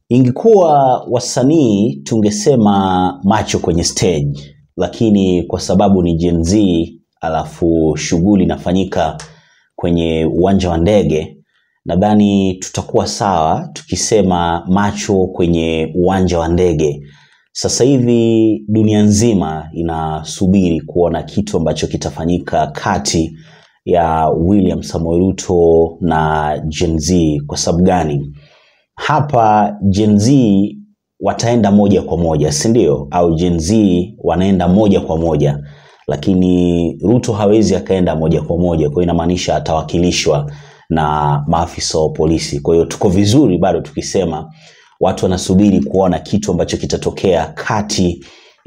Ingekuwa wasanii tungesema macho kwenye stage, lakini kwa sababu ni Gen Z alafu shughuli inafanyika kwenye uwanja wa ndege, nadhani tutakuwa sawa tukisema macho kwenye uwanja wa ndege. Sasa hivi dunia nzima inasubiri kuona kitu ambacho kitafanyika kati ya William Samoei Ruto na Gen Z. Kwa sababu gani? Hapa Gen Z wataenda moja kwa moja, si ndio? Au Gen Z wanaenda moja kwa moja, lakini Ruto hawezi akaenda moja kwa moja, kwa hiyo inamaanisha atawakilishwa na maafisa wa polisi. Kwa hiyo tuko vizuri bado tukisema watu wanasubiri kuona kitu ambacho kitatokea kati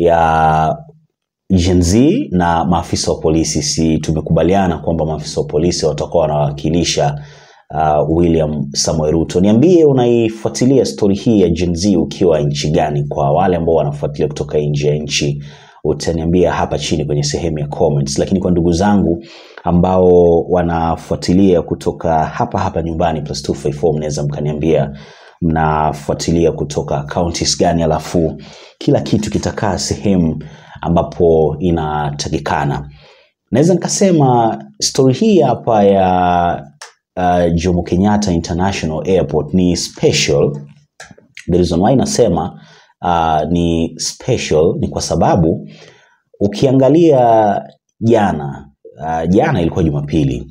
ya Gen Z na maafisa wa polisi. Si tumekubaliana kwamba maafisa wa polisi watakuwa wanawakilisha uh, William Samoei Ruto. Niambie unaifuatilia stori hii ya Gen Z ukiwa nchi gani? Kwa wale ambao wanafuatilia kutoka nje ya nchi utaniambia hapa chini kwenye sehemu ya comments, lakini kwa ndugu zangu ambao wanafuatilia kutoka hapa hapa nyumbani plus 254 mnaweza mkaniambia mnafuatilia kutoka counties gani, alafu kila kitu kitakaa sehemu ambapo inatakikana. Naweza nikasema stori hii hapa ya uh, Jomo Kenyatta International Airport ni special. The reason why nasema uh, ni special ni kwa sababu ukiangalia jana uh, jana ilikuwa Jumapili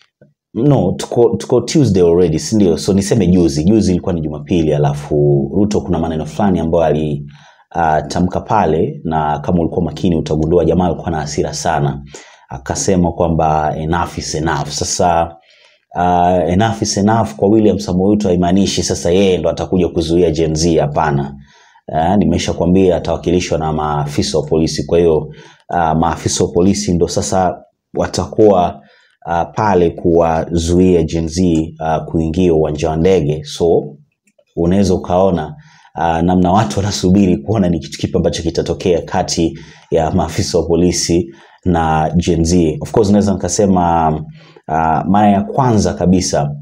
no tuko, tuko Tuesday already si ndio? So niseme juzi, juzi ilikuwa ni Jumapili, alafu Ruto kuna maneno fulani ambayo alitamka uh, pale, na kama ulikuwa makini utagundua jamaa alikuwa na hasira sana, akasema kwamba enough is enough. Sasa uh, enough is enough kwa William Samoei Ruto haimaanishi sasa yeye ndo atakuja kuzuia Gen Z, hapana. Uh, nimesha kwambia atawakilishwa na maafisa wa polisi. Kwa hiyo uh, maafisa wa polisi ndo sasa watakuwa uh, pale kuwazuia Gen Z uh, kuingia uwanja wa ndege. So unaweza ukaona uh, namna watu wanasubiri kuona ni kitu kipi ambacho kitatokea kati ya maafisa wa polisi na Gen Z. Of course naweza nikasema uh, mara ya kwanza kabisa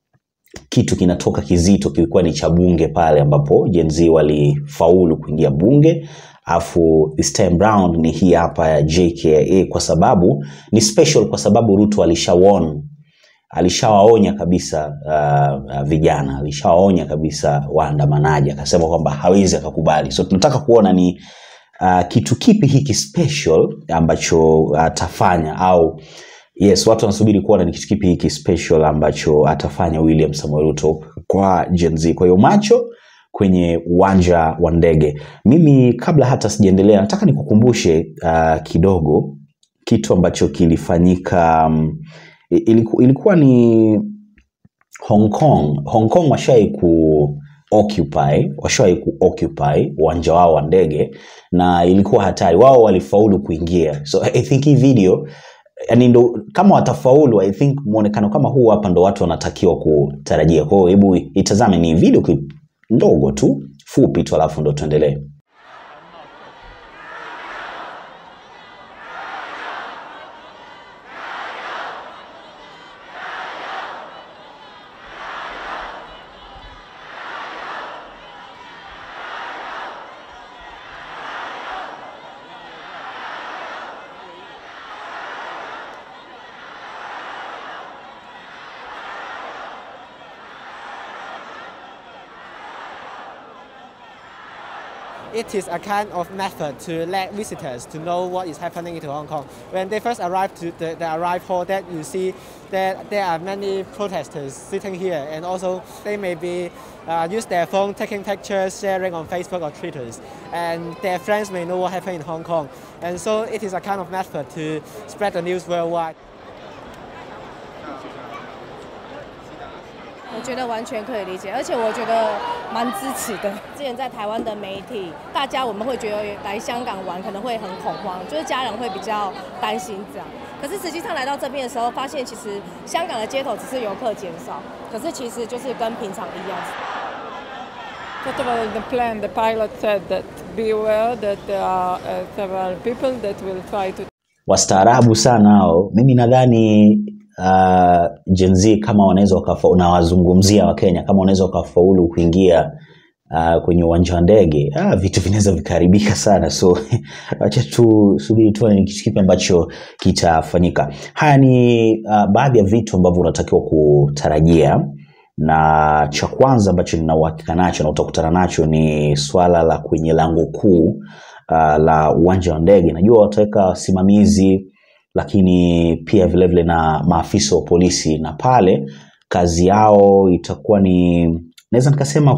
kitu kinatoka kizito kilikuwa ni cha bunge pale ambapo Gen Z walifaulu kuingia bunge afu this time round ni hii hapa ya JKIA kwa sababu ni special kwa sababu Ruto alishawarn alishawaonya kabisa uh, uh, vijana alishawaonya kabisa waandamanaji akasema kwamba hawezi akakubali so tunataka kuona ni uh, kitu kipi hiki special ambacho atafanya uh, au yes watu wanasubiri kuona ni kitu kipi hiki special ambacho atafanya William Samoei Ruto kwa Gen Z kwa hiyo macho kwenye uwanja wa ndege. Mimi kabla hata sijaendelea, nataka nikukumbushe uh, kidogo kitu ambacho kilifanyika um, iliku, ilikuwa ni Hong Kong. Hong Kong washawahi ku occupy washawahi ku occupy uwanja wao wa ndege na ilikuwa hatari, wao walifaulu kuingia, so I think hii video yani ndo kama watafaulu, I think muonekano kama huu hapa ndo watu wanatakiwa kutarajia. Kwa hiyo hebu itazame, ni video clip ndogo tu fupi tu, alafu ndo tuendelee. it is a kind of method to let visitors to know what is happening in Hong Kong. When they first arrive to the, the arrive hall, that you see that there are many protesters sitting here, and also they may be uh, use their phone taking pictures, sharing on Facebook or Twitter, and their friends may know what happened in Hong Kong. And so it is a kind of method to spread the news worldwide. 我觉得完全可以理解，而且我觉得蛮支持的。之前在台湾的媒体，大家我们会觉得来香港玩可能会很恐慌，就是家人会比较担心这样。可是实际上来到这边的时候，发现其实香港的街头只是游客减少，可是其实就是跟平常一样。 First of all, the plan, the pilot said that be aware that there are uh, several people that will try to Wastaarabu sana hao. Mimi nadhani uh, Gen Z kama wanaweza wakafa, nawazungumzia Wakenya kama wanaweza wakafaulu kuingia uh, kwenye uwanja wa ndege ah, vitu vinaweza vikaharibika sana so acha tu subiri tuone ni kitu kipi ambacho kitafanyika haya ni uh, baadhi ya vitu ambavyo unatakiwa kutarajia na cha kwanza ambacho nina uhakika nacho na utakutana nacho ni swala la kwenye lango kuu uh, la uwanja wa ndege najua wataweka wasimamizi lakini pia vilevile vile na maafisa wa polisi na pale kazi yao itakuwa ni naweza nikasema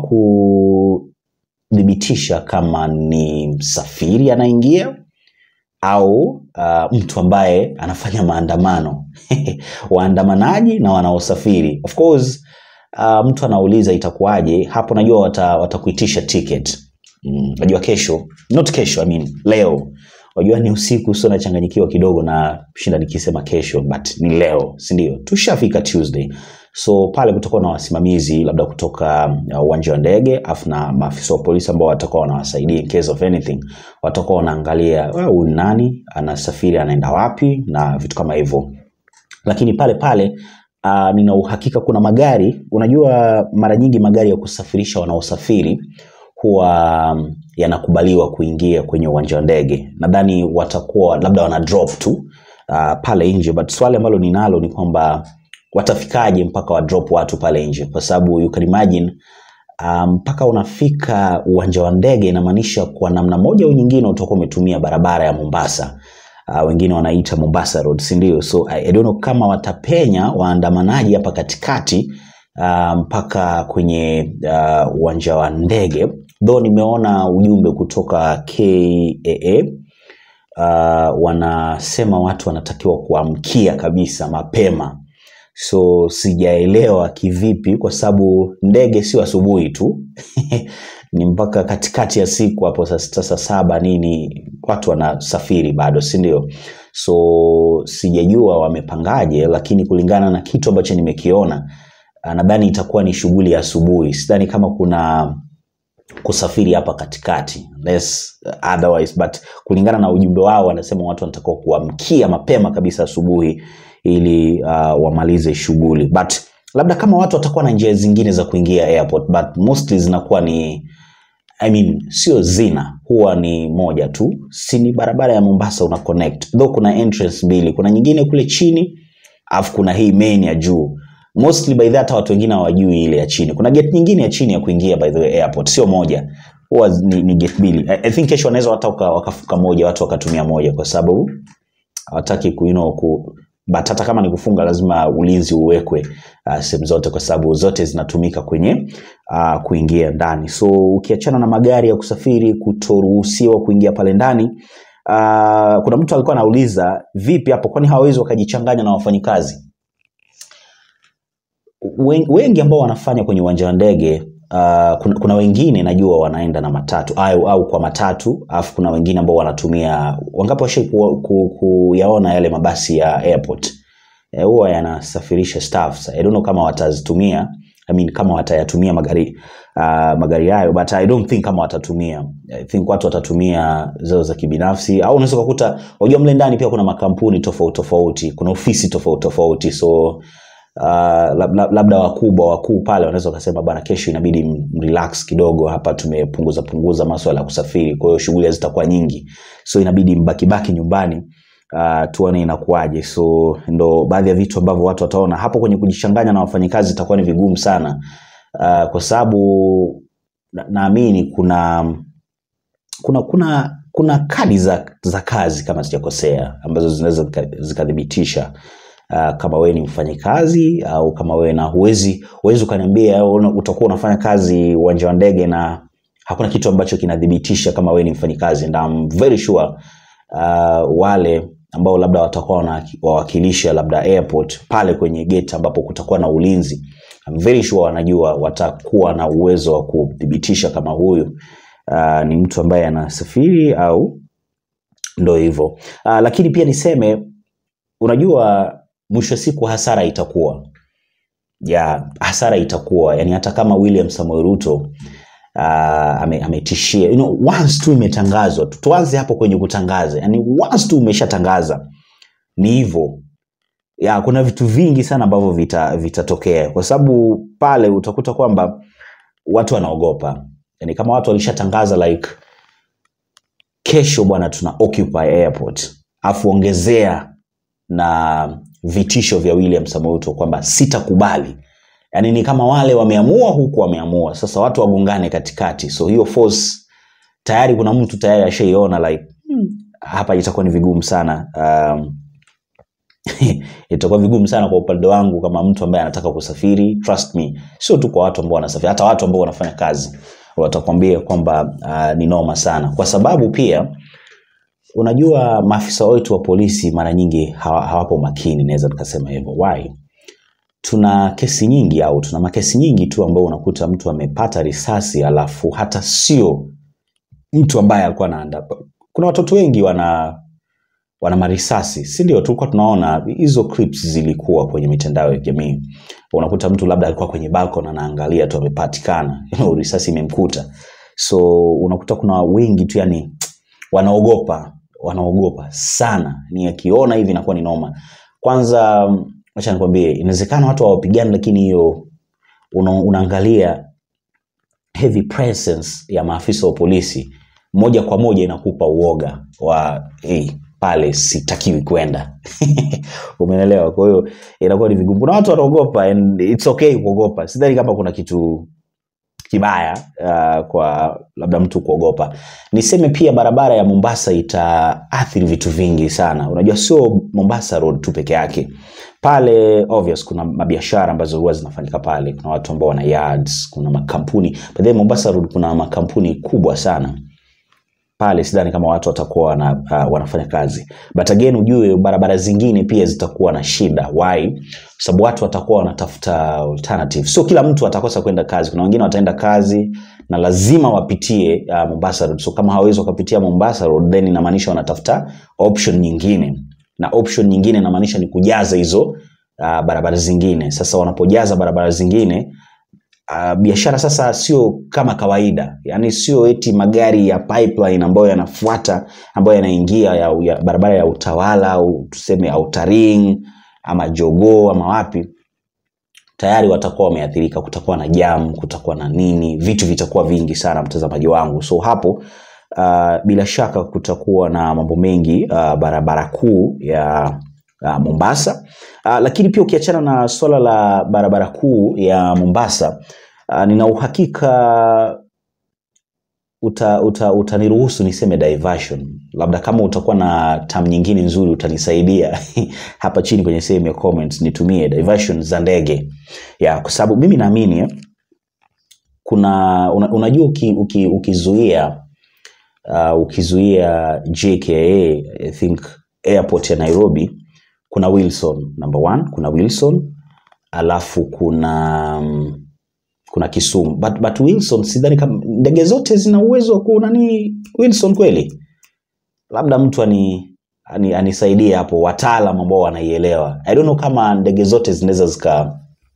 kuthibitisha kama ni msafiri anaingia au uh, mtu ambaye anafanya maandamano waandamanaji na wanaosafiri of course uh, mtu anauliza itakuwaje hapo najua wata, watakuitisha ticket Mm, najua kesho not kesho I mean, leo wajua ni usiku sio nachanganyikiwa kidogo na shinda nikisema kesho but ni leo sindio tushafika tuesday so pale kutakuwa na wasimamizi labda kutoka uh, uwanja wa ndege afu na maafisa wa polisi ambao watakuwa wanawasaidia in case of anything watakuwa wanaangalia "Ah, huyu ni nani anasafiri anaenda wapi na vitu kama hivyo lakini pale pale uh, nina uhakika kuna magari unajua mara nyingi magari ya kusafirisha wanaosafiri huwa um, yanakubaliwa kuingia kwenye uwanja wa ndege nadhani watakuwa labda wana drop tu uh, pale nje but swali ambalo ninalo ni kwamba watafikaje mpaka wa drop watu pale nje kwa sababu you can imagine uh, mpaka unafika uwanja wa ndege inamaanisha kwa namna moja au nyingine utakuwa umetumia barabara ya mombasa uh, wengine wanaita mombasa road sindio so I, I don't know kama watapenya waandamanaji hapa katikati uh, mpaka kwenye uh, uwanja wa ndege though nimeona ujumbe kutoka kaa uh, wanasema watu wanatakiwa kuamkia kabisa mapema so sijaelewa kivipi kwa sababu ndege sio asubuhi tu ni mpaka katikati ya siku hapo saa sita saa saba nini watu wanasafiri bado si ndio so sijajua wamepangaje lakini kulingana na kitu ambacho nimekiona ah, nadhani itakuwa ni shughuli ya asubuhi sidhani kama kuna kusafiri hapa katikati unless, uh, otherwise but kulingana na ujumbe wao wanasema watu wanatakiwa kuamkia mapema kabisa asubuhi ili uh, wamalize shughuli but labda kama watu watakuwa na njia zingine za kuingia airport but mostly zinakuwa ni I mean, sio zina huwa ni moja tu si ni barabara ya mombasa una connect though kuna entrance mbili kuna nyingine kule chini alafu kuna hii main ya juu mostly by the way, hata watu wengine hawajui ile ya chini kuna gate nyingine ya chini ya kuingia by the way airport sio moja huwa ni, ni gate mbili I, I think kesho wanaweza hata waka- wakafuka moja watu wakatumia moja kwa sababu hawataki ku, you know, ku but hata kama ni kufunga lazima ulinzi uwekwe uh, sehemu zote kwa sababu zote zinatumika kwenye uh, kuingia ndani so ukiachana na magari ya kusafiri kutoruhusiwa kuingia pale ndani uh, kuna mtu alikuwa anauliza vipi hapo kwani hawawezi wakajichanganya na wafanyikazi Wen- wengi ambao wanafanya kwenye uwanja wa ndege uh, kuna, kuna wengine najua wanaenda na matatu au, au kwa matatu alafu kuna wengine ambao wanatumia wangapi washai ku, ku, kuyaona yale mabasi ya airport Eh, huwa yanasafirisha staffs I don't know kama watazitumia I mean, kama watayatumia magari uh, magari hayo but I don't think kama watatumia I think watu watatumia zao za kibinafsi au unaweza ukakuta unajua mle ndani pia kuna makampuni tofauti tofauti kuna ofisi tofauti tofauti so uh, lab- lab- labda wakubwa wakuu pale wanaweza wakasema bana kesho inabidi m- mrelax kidogo hapa tumepunguza punguza maswala ya kusafiri kwa hiyo shughuli hazitakuwa nyingi so inabidi mbakibaki nyumbani uh, tuone inakuwaje so ndo baadhi ya vitu ambavyo watu wataona hapo kwenye kujichanganya na wafanyikazi itakuwa ni vigumu sana uh, kwa sababu na- naamini kuna kuna kuna kuna kadi za, za kazi kama sijakosea ambazo zinaweza zika- zikathibitisha uh, kama wewe ni mfanyikazi au kama wewe na huwezi huwezi ukaniambia au una- utakuwa unafanya kazi uwanja wa ndege na hakuna kitu ambacho kinathibitisha kama wewe ni mfanyikazi and I'm very sure uh, wale ambao labda watakuwa wana- wawakilisha labda airport pale kwenye gate ambapo kutakuwa na ulinzi I'm very sure wanajua watakuwa na uwezo wa kuthibitisha kama huyu uh, ni mtu ambaye anasafiri au ndo hivyo uh, lakini pia niseme unajua mwisho wa siku hasara itakuwa ya hasara itakuwa yani hata kama william samuel ruto uh, ame, ametishia you know, once tu imetangazwa tu- tuanze hapo kwenye kutangaza yani once tu umeshatangaza ni hivyo ya kuna vitu vingi sana ambavyo vitatokea vita vitatokea. kwa sababu pale utakuta kwamba watu wanaogopa yani kama watu walishatangaza like kesho bwana tuna occupy airport afu ongezea na vitisho vya William Samoei Ruto kwamba sitakubali yani ni kama wale wameamua huku wameamua sasa watu wagongane katikati so hiyo force tayari kuna mtu tayari ashaiona like hmm, hapa itakuwa ni vigumu sana um, itakuwa vigumu sana kwa upande wangu kama mtu ambaye anataka kusafiri trust me sio tu kwa watu ambao wanasafiri hata watu ambao wanafanya kazi watakwambia kwamba uh, ni noma sana kwa sababu pia unajua maafisa wetu wa polisi mara nyingi hawa- hawapo makini naweza tukasema hivyo why tuna kesi nyingi au tuna makesi nyingi tu ambao unakuta mtu amepata risasi alafu hata sio mtu ambaye alikuwa anaanda kuna watoto wengi wana wana marisasi si ndio tulikuwa tunaona hizo clips zilikuwa kwenye mitandao ya jamii unakuta mtu labda alikuwa kwenye balcony anaangalia tu amepatikana risasi imemkuta so unakuta kuna wengi tu yani wanaogopa wanaogopa sana ni akiona hivi inakuwa ni noma kwanza acha nikwambie inawezekana watu hawapigani lakini hiyo una, unaangalia heavy presence ya maafisa wa polisi moja kwa moja inakupa uoga wa hey, pale sitakiwi kwenda umeelewa kwa hiyo inakuwa ni vigumu kuna watu wanaogopa and it's okay kuogopa sidhani kama kuna kitu kibaya uh, kwa labda mtu kuogopa niseme pia barabara ya mombasa itaathiri vitu vingi sana unajua sio mombasa road tu peke yake pale obvious kuna mabiashara ambazo huwa zinafanyika pale kuna watu ambao wana yards kuna makampuni but then mombasa road kuna makampuni kubwa sana pale sidhani kama watu watakuwa wana, uh, wanafanya kazi but again ujue barabara zingine pia zitakuwa na shida why kwa sababu watu watakuwa wanatafuta alternative sio kila mtu atakosa kwenda kazi kuna wengine wataenda kazi na lazima wapitie uh, mombasa road so kama hawawezi wakapitia mombasa road then inamaanisha wanatafuta option nyingine na option nyingine inamaanisha ni kujaza hizo uh, barabara zingine sasa wanapojaza barabara zingine uh, biashara sasa sio kama kawaida yaani sio eti magari ya pipeline ambayo yanafuata ambayo yanaingia ya, ya barabara ya utawala au tuseme outer ama jogoo ama wapi tayari watakuwa wameathirika kutakuwa na jam kutakuwa na nini vitu vitakuwa vingi sana mtazamaji wangu so hapo uh, bila shaka kutakuwa na mambo mengi uh, barabara kuu ya uh, mombasa uh, lakini pia ukiachana na swala la barabara kuu ya mombasa uh, nina uhakika uta, uta, utaniruhusu niseme diversion labda kama utakuwa na tam nyingine nzuri utanisaidia hapa chini kwenye sehemu ya comments nitumie diversion za ndege ya kwa sababu mimi naamini eh, kuna una, unajua uki, uki, ukizuia uh, ukizuia jka i think airport ya nairobi kuna wilson number one kuna wilson alafu kuna um, kuna kisumu but, but wilson sidhani kama ndege zote zina uwezo wa kunani wilson kweli labda mtu ani, ani, anisaidie hapo wataalam ambao wanaielewa i don't know kama ndege zote zinaweza zika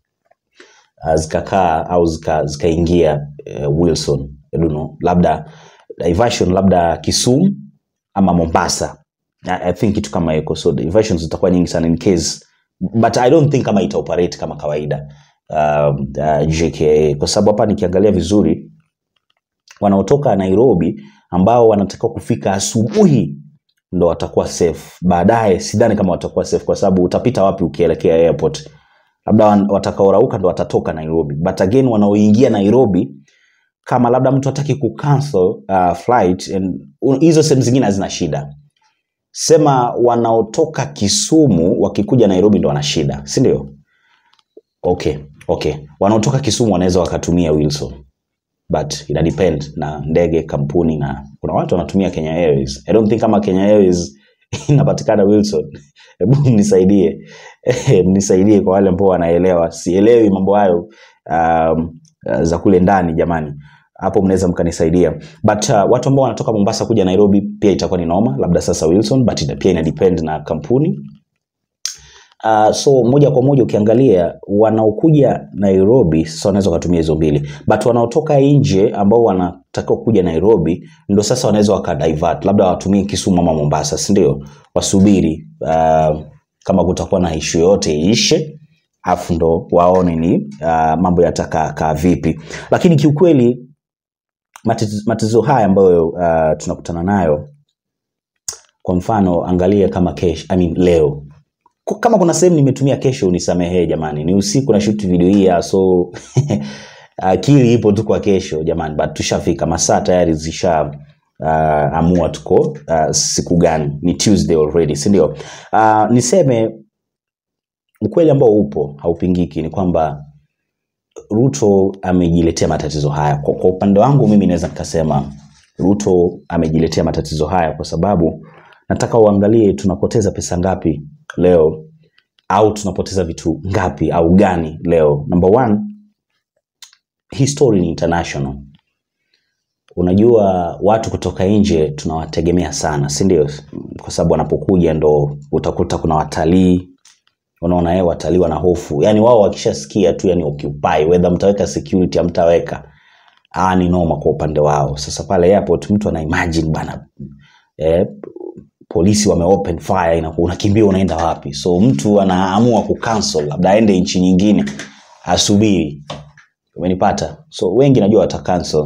uh, zikakaa au zika- zikaingia uh, wilson I don't know. labda diversion labda kisumu ama mombasa I, I think kitu kama hiko so diversions zitakuwa nyingi sana in case but i don't think kama itaoperate kama kawaida um, uh, jka kwa sababu hapa nikiangalia vizuri wanaotoka nairobi ambao wanatakiwa kufika asubuhi ndo watakuwa safe baadaye sidhani kama watakuwa safe kwa sababu utapita wapi ukielekea airport labda wan- watakaorauka ndo watatoka nairobi but again wanaoingia nairobi kama labda mtu hataki kucancel uh, flight and u- hizo sehemu zingine hazina shida sema wanaotoka kisumu wakikuja nairobi ndo wana shida si ndio okay okay wanaotoka kisumu wanaweza wakatumia wilson but ina depend na ndege kampuni na kuna watu wanatumia kenya airways i don't think kama kenya airways inapatikana wilson hebu mnisaidie mnisaidie kwa wale ambao wanaelewa sielewi mambo hayo um, uh, za kule ndani jamani hapo mnaweza mkanisaidia but uh, watu ambao wanatoka mombasa kuja nairobi pia itakuwa ni noma labda sasa wilson but ina, pia ina depend na kampuni Uh, so moja kwa moja ukiangalia wanaokuja nairobi sasa wanaweza wakatumia hizo mbili but wanaotoka nje ambao wanatakiwa kuja nairobi ndo sasa wanaweza wakadivert labda watumie kisumu ama mombasa sindio wasubiri uh, kama kutakuwa na ishu yoyote iishe afu ndo waone ni uh, mambo yatakaa kaa vipi lakini kiukweli matatizo, matatizo haya ambayo uh, tunakutana nayo kwa mfano angalia kama kesho I mean, leo Ku- kama kuna sehemu nimetumia kesho unisamehee jamani ni usiku na shoot video hii ya, so akili ipo tu kwa kesho jamani but tushafika masaa tayari zisha uh, amua tuko uh, siku gani ni tuesday already si ndio uh, niseme ukweli ambao upo haupingiki ni kwamba ruto amejiletea matatizo haya kwa, kwa upande wangu mimi naweza nikasema ruto amejiletea matatizo haya kwa sababu nataka uangalie tunapoteza pesa ngapi leo au tunapoteza vitu ngapi au gani leo number one hii story ni international unajua watu kutoka nje tunawategemea sana si ndio kwa sababu wanapokuja ndo utakuta kuna watalii unaona eh, watalii wana hofu yani wao wakishasikia tu yani occupy whether mtaweka security amtaweka ah ni noma kwa upande wao sasa pale airport mtu ana imagine bana eh, polisi wame open fire ina, unakimbia unaenda wapi so mtu anaamua kucancel labda aende nchi nyingine asubiri umenipata so wengi najua wata cancel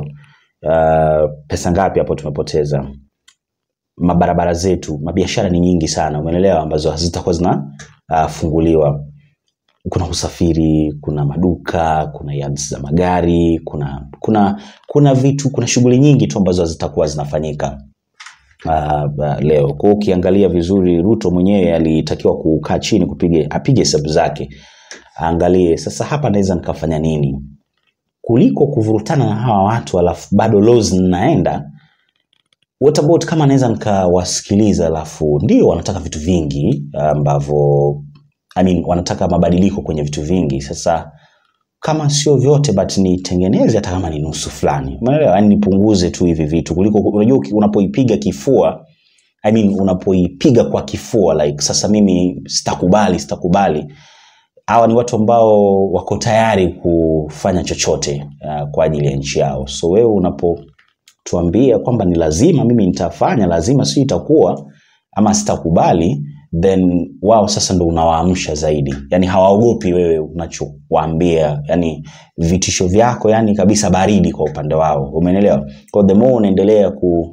uh, pesa ngapi hapo tumepoteza mabarabara zetu mabiashara ni nyingi sana umeelewa ambazo hazitakuwa zinafunguliwa kuna usafiri kuna maduka kuna yards za magari kuna kuna kuna vitu kuna shughuli nyingi tu ambazo hazitakuwa zinafanyika uh, uh, leo kwao ukiangalia vizuri ruto mwenyewe alitakiwa kukaa chini kupige apige hesabu zake aangalie sasa hapa naweza nikafanya nini kuliko kuvurutana na hawa watu alafu bado laws zinaenda what about kama naweza nikawasikiliza alafu ndio wanataka vitu vingi ambavyo I mean, wanataka mabadiliko kwenye vitu vingi sasa kama sio vyote but nitengeneze hata kama ni nusu fulani umeelewa yani nipunguze tu hivi vitu kuliko unajua uki- unapoipiga kifua I mean, unapoipiga kwa kifua like sasa mimi sitakubali sitakubali hawa ni watu ambao wako tayari kufanya chochote uh, kwa ajili ya nchi yao so wewe unapotuambia kwamba ni lazima mimi nitafanya lazima si itakuwa ama sitakubali then wao sasa ndo unawaamsha zaidi yani hawaogopi wewe unachowaambia yani vitisho vyako yani kabisa baridi kwa upande wao umeelewa kwa the more unaendelea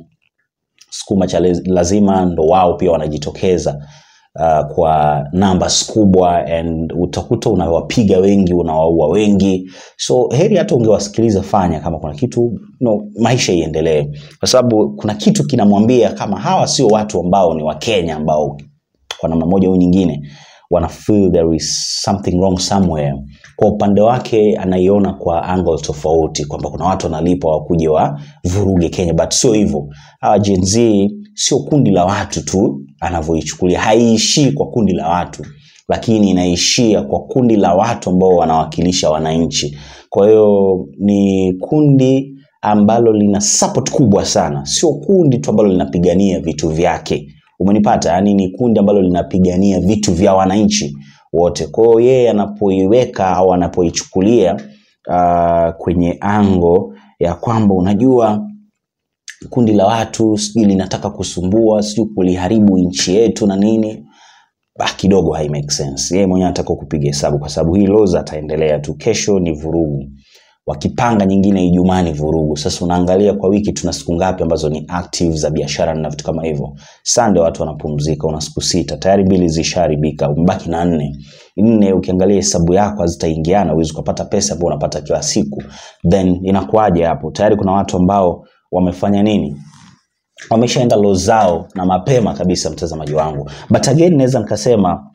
kusukuma cha lez- lazima ndo wao pia wanajitokeza uh, kwa numbers kubwa and utakuta unawapiga wengi unawaua wengi so heri hata ungewasikiliza fanya kama kuna kitu no, maisha iendelee kwa sababu kuna kitu kinamwambia kama hawa sio watu ambao ni wakenya ambao kwa namna moja au nyingine wana feel there is something wrong somewhere kwa upande wake anaiona kwa angle tofauti kwamba kuna watu wanalipa wakuje wa vuruge kenya but sio hivyo hawa Gen Z sio kundi la watu tu anavyoichukulia haiishii kwa kundi la watu lakini inaishia kwa kundi la watu ambao wanawakilisha wananchi kwa hiyo ni kundi ambalo lina support kubwa sana sio kundi tu ambalo linapigania vitu vyake umenipata yaani ni kundi ambalo linapigania vitu vya wananchi wote kwa hiyo yeye anapoiweka au anapoichukulia uh, kwenye ango ya kwamba unajua kundi la watu sijui linataka kusumbua sijui kuliharibu nchi yetu na nini ah, kidogo hai make sense yeye mwenyewe anataka kupiga hesabu kwa sababu hii loza ataendelea tu kesho ni vurugu wakipanga nyingine ijumaa ni vurugu sasa unaangalia kwa wiki tuna siku ngapi ambazo ni active za biashara na vitu kama hivyo sande watu wanapumzika una siku sita tayari mbili zishaharibika umebaki na nne nne ukiangalia hesabu yako hazitaingiana huwezi ukapata pesa ambayo unapata kila siku then inakuwaje hapo tayari kuna watu ambao wamefanya nini wameshaenda lo zao na mapema kabisa mtazamaji wangu but again naweza nikasema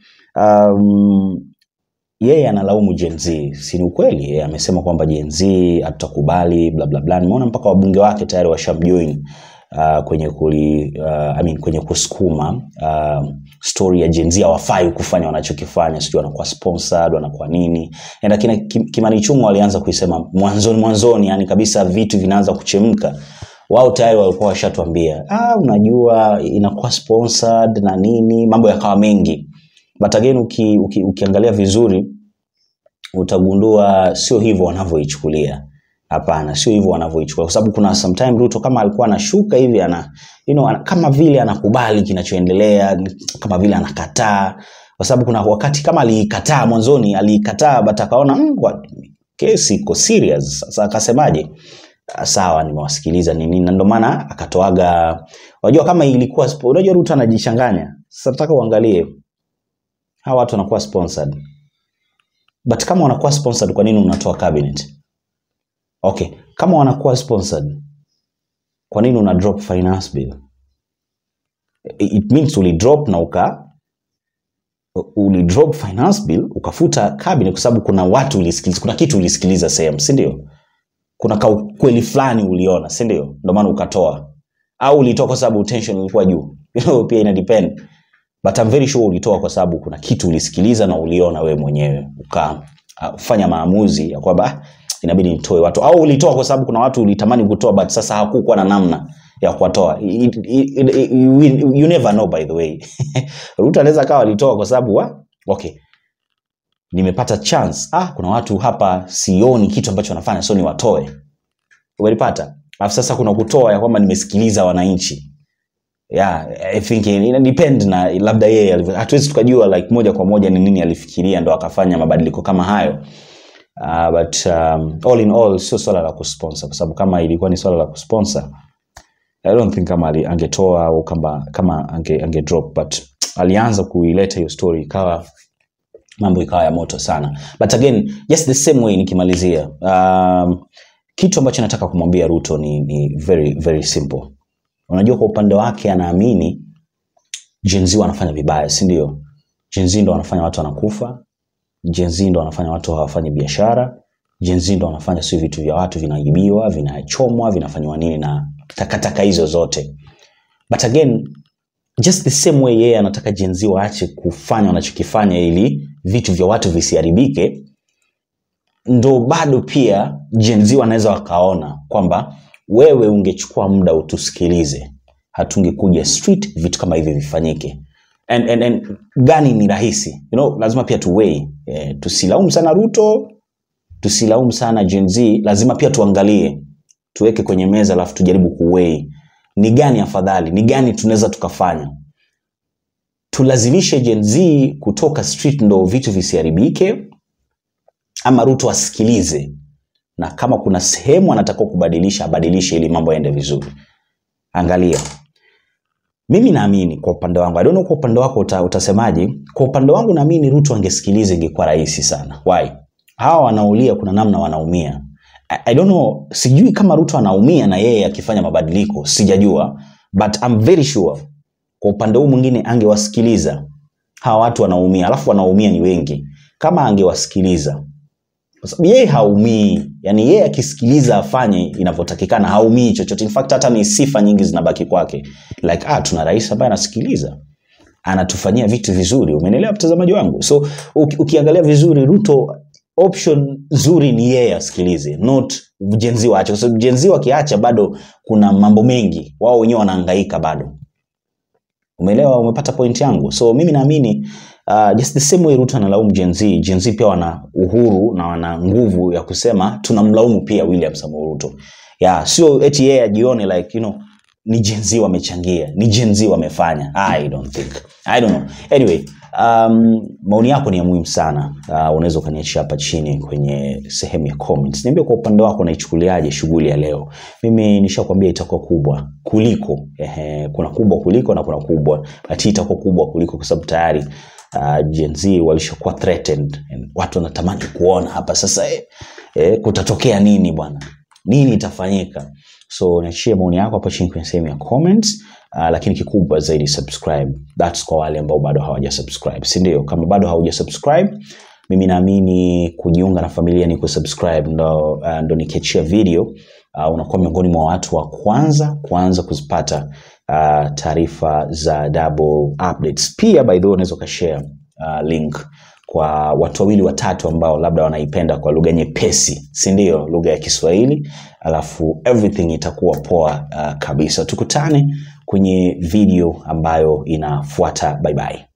um, yeye analaumu Gen Z, si ni ukweli? Yeye amesema kwamba Gen Z hatutakubali bla bla bla. Nimeona mpaka wabunge wake tayari washamjoin uh, kwenye kuli, uh, I mean, kwenye kusukuma uh, story ya Gen Z hawafai kufanya wanachokifanya, sijui wanakuwa sponsored, wanakuwa nini. And lakini Kim- Kimani Ichung'wa walianza kuisema mwanzoni mwanzoni, yani kabisa vitu vinaanza kuchemka wao tayari walikuwa washatuambia ah, unajua inakuwa sponsored na nini, mambo yakawa mengi but again uki, uki, ukiangalia vizuri utagundua sio hivyo wanavyoichukulia hapana sio hivyo wanavyoichukulia kwa sababu kuna sometime ruto kama alikuwa anashuka hivi ana, you know, ana, kama vile anakubali kinachoendelea kama vile anakataa kwa sababu kuna wakati kama aliikataa mwanzoni aliikataa but akaona mm, what, kesi iko serious sasa akasemaje uh, sawa nimewasikiliza nini na ndio maana akatoaga unajua kama ilikuwa spo- unajua Ruto anajichanganya sasa nataka uangalie hawa watu wanakuwa sponsored but kama wanakuwa sponsored kwa nini unatoa cabinet okay kama wanakuwa sponsored kwa nini una drop finance bill it means uli drop na uka uli drop finance bill ukafuta cabinet kwa sababu kuna watu ulisikiliza kuna kitu ulisikiliza sehemu si ndio kuna kaukweli fulani uliona si ndio ndio maana ukatoa au ulitoa kwa sababu tension ilikuwa juu you know, pia ina depend but I'm very sure ulitoa kwa sababu kuna kitu ulisikiliza na uliona wewe mwenyewe ukafanya maamuzi ya kwamba "Ah, inabidi nitoe watu au ulitoa kwa sababu kuna watu ulitamani kutoa but sasa hakukuwa na namna ya kuwatoa It- it- it- it- you, you never know by the way Ruto anaweza kawa alitoa kwa sababu wa okay nimepata chance ah kuna watu hapa sioni kitu ambacho wanafanya so niwatoe umelipata alafu sasa kuna kutoa ya kwamba nimesikiliza wananchi yeah i think ina depend na labda yeye alivyo- hatuwezi tukajua like moja kwa moja ni nini alifikiria ndo akafanya mabadiliko kama hayo uh, but um, all in all sio swala la kusponsor kwa sababu kama ilikuwa ni swala la kusponsor I don't think kama ali- angetoa au kama, kama ange, ange drop but alianza kuileta hiyo story ikawa mambo ikawa ya moto sana but again just the same way nikimalizia um, kitu ambacho nataka kumwambia ruto ni, ni very very simple unajua kwa upande wake anaamini jenzi wanafanya vibaya si ndio jenzi ndo wanafanya watu wanakufa jenzi ndo wanafanya watu hawafanyi biashara jenzi ndo wanafanya si vitu vya watu vinaibiwa vinachomwa vinafanywa nini na takataka hizo zote but again just the same way yeye anataka jenzi waache kufanya wanachokifanya ili vitu vya watu visiharibike ndo bado pia jenzi wanaweza wakaona kwamba wewe ungechukua muda utusikilize hatungekuja street vitu kama hivi vifanyike and, and, and gani ni rahisi you know, lazima pia tuwei eh, tusilaumu sana ruto tusilaumu sana Gen Z, lazima pia tuangalie tuweke kwenye meza alafu tujaribu kuwei ni gani afadhali ni gani tunaweza tukafanya tulazimishe Gen Z kutoka street ndo vitu visiharibike ama ruto asikilize na kama kuna sehemu anatakiwa kubadilisha abadilishe ili mambo yaende vizuri angalia mimi naamini kwa upande wangu I don't know kwa upande wako uta, utasemaje kwa upande wangu naamini ruto angesikiliza ingekuwa rahisi sana why hawa wanaulia kuna namna wanaumia I, I don't know sijui kama ruto anaumia na yeye akifanya mabadiliko sijajua but I'm very sure kwa upande huu mwingine angewasikiliza hawa watu wanaumia alafu wanaumia ni wengi kama angewasikiliza kwa sababu yeye haumii yani yeye akisikiliza afanye inavyotakikana haumii chochote in fact hata ni sifa nyingi zinabaki kwake like ah tuna rais ambaye anasikiliza anatufanyia vitu vizuri umenielewa mtazamaji wangu so uki, ukiangalia vizuri ruto option nzuri ni yeye asikilize not jenzi waache kwa sababu jenzi wakiacha bado kuna mambo mengi wao wenyewe wanahangaika bado umeelewa umepata point yangu so mimi naamini uh, just the same way ruto analaumu Gen Z, Gen Z pia wana uhuru na wana nguvu ya kusema tunamlaumu pia william samoei ruto yeah, sio eti yeye ajione like you know ni Gen Z wamechangia ni Gen Z wamefanya i don't think i don't know anyway um, maoni yako ni ya muhimu sana uh, unaweza ukaniachia hapa chini kwenye sehemu ya comments niambie kwa upande wako unaichukuliaje shughuli ya leo mimi nishakwambia itakuwa kubwa kuliko ehe, kuna kubwa kuliko na kuna kubwa but hii itakuwa kubwa kuliko kwa sababu tayari uh, Gen Z walishakuwa threatened and watu wanatamani kuona hapa sasa eh, eh, kutatokea nini bwana nini itafanyika so niachie maoni yako hapo chini kwenye sehemu ya comments uh, lakini kikubwa zaidi subscribe thats kwa wale ambao bado hawaja subscribe si ndio kama bado hauja subscribe mimi naamini kujiunga na familia ni kusubscribe ndo, uh, ndo nikiachia video uh, unakuwa miongoni mwa watu wa kwanza kwanza kuzipata uh, taarifa za double updates pia by the way unaweza ukashare uh, link kwa watu wawili watatu ambao labda wanaipenda kwa lugha nyepesi si ndio lugha ya kiswahili alafu everything itakuwa poa uh, kabisa tukutane kwenye video ambayo inafuata bye bye